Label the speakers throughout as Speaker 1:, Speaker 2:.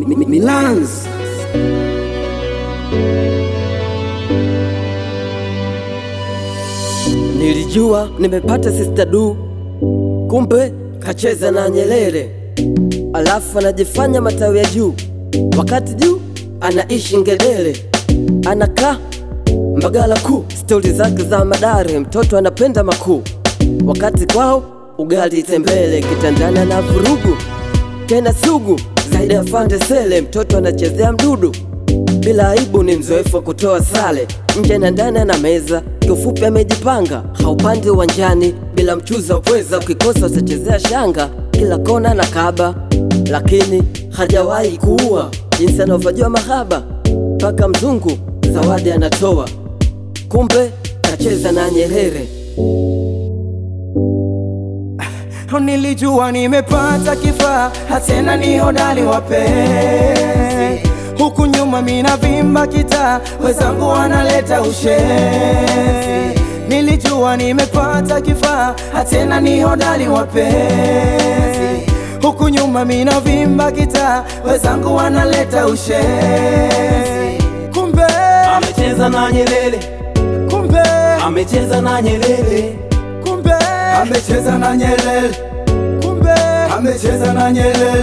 Speaker 1: Milans. Nilijua nimepata Sister Du, kumbe kacheza na Nyerere, alafu anajifanya matawi ya juu, wakati juu anaishi Ngedere, anakaa Mbagala kuu, stori zake za madare, mtoto anapenda makuu, wakati kwao ugali tembele, kitandana na vurugu tena sugu zaidi ya fande sele, mtoto anachezea mdudu bila aibu, ni mzoefu wa kutoa sale nje na ndani na meza, kiufupi amejipanga, haupandi uwanjani bila mchuzi wa pweza, ukikosa utachezea shanga, kila kona na kaba, lakini hajawahi kuua jinsi anavyojua mahaba, mpaka mzungu zawadi anatoa, kumbe kacheza na Nyerere.
Speaker 2: Nilijua nimepata kifaa, hatena ni hodari wapenzi. Huku nyuma mina vimba kitaa, wezangu wanaleta ushenzi. Nilijua nimepata kifaa, hatena ni hodari wapenzi. Huku nyuma mina vimba kitaa, wezangu wanaleta ushenzi. Kumbe,
Speaker 3: Amecheza na Nyerere,
Speaker 2: kumbe,
Speaker 3: amecheza na Nyerere,
Speaker 2: kumbe,
Speaker 4: amecheza na Nyerere,
Speaker 2: kumbe,
Speaker 4: amecheza na Nyerere.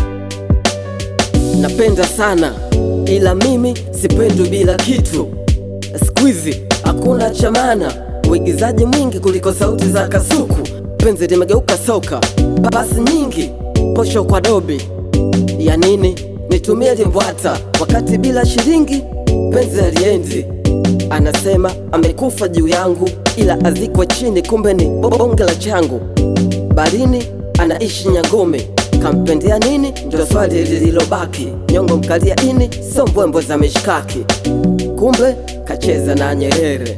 Speaker 1: napenda sana ila mimi sipendwi bila kitu. Siku hizi hakuna chamana, uigizaji mwingi kuliko sauti za kasuku. Penzi limegeuka soka, pasi nyingi, posho kwa dobi. Ya nini nitumie limbwata wakati bila shilingi penzi aliendi? Anasema amekufa juu yangu, ila azikwa chini, kumbe ni bonge la changu. Barini anaishi Nyangome, kampendea nini? Ndo swali lililobaki. Nyongo mkalia ini, so mbwembwe za mishkaki, kumbe kacheza na Nyerere.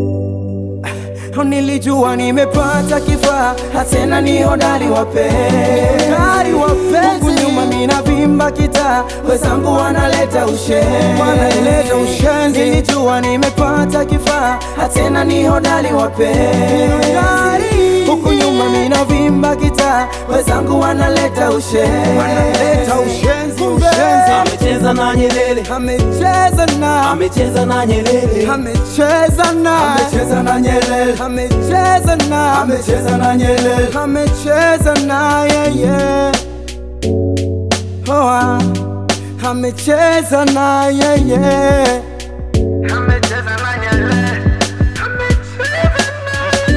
Speaker 2: Nilijua nimepata kifaa, hatena ni hodari wapenzi. Huku nyuma mina vimba kitaa, wezangu wanaleta ushenzi. Wanaleta ushenzi. Nilijua nimepata kifaa, hatena ni hodari wapenzi. Huku nyuma mina vimba kitaa, wezangu wanaleta ushenzi. Wanaleta ushenzi, ushenzi.
Speaker 3: amecheza na Nyerere,
Speaker 2: Amecheza na,
Speaker 3: amecheza na Nyerere,
Speaker 2: amecheza na,
Speaker 4: Amecheza na Nyerere,
Speaker 2: amecheza na,
Speaker 4: amecheza na Nyerere.
Speaker 2: amecheza na yeye oh, ah. amecheza na yeye amecheza na Nyerere amecheza na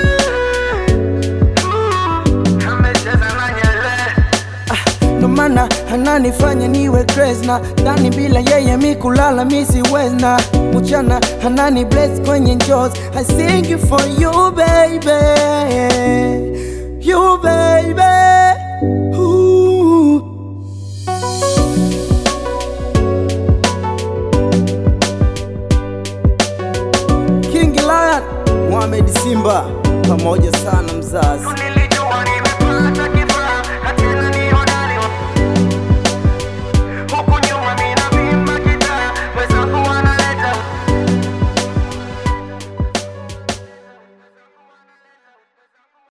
Speaker 2: amecheza na Nyerere ndo maana ananifanya niwe crazy na ndani bila yeye mi kulala mi siwezna mchana anani bless kwenye njozi I sing it for you baby you baby Ooh. King Lion Mohamed Simba pamoja sana mzazi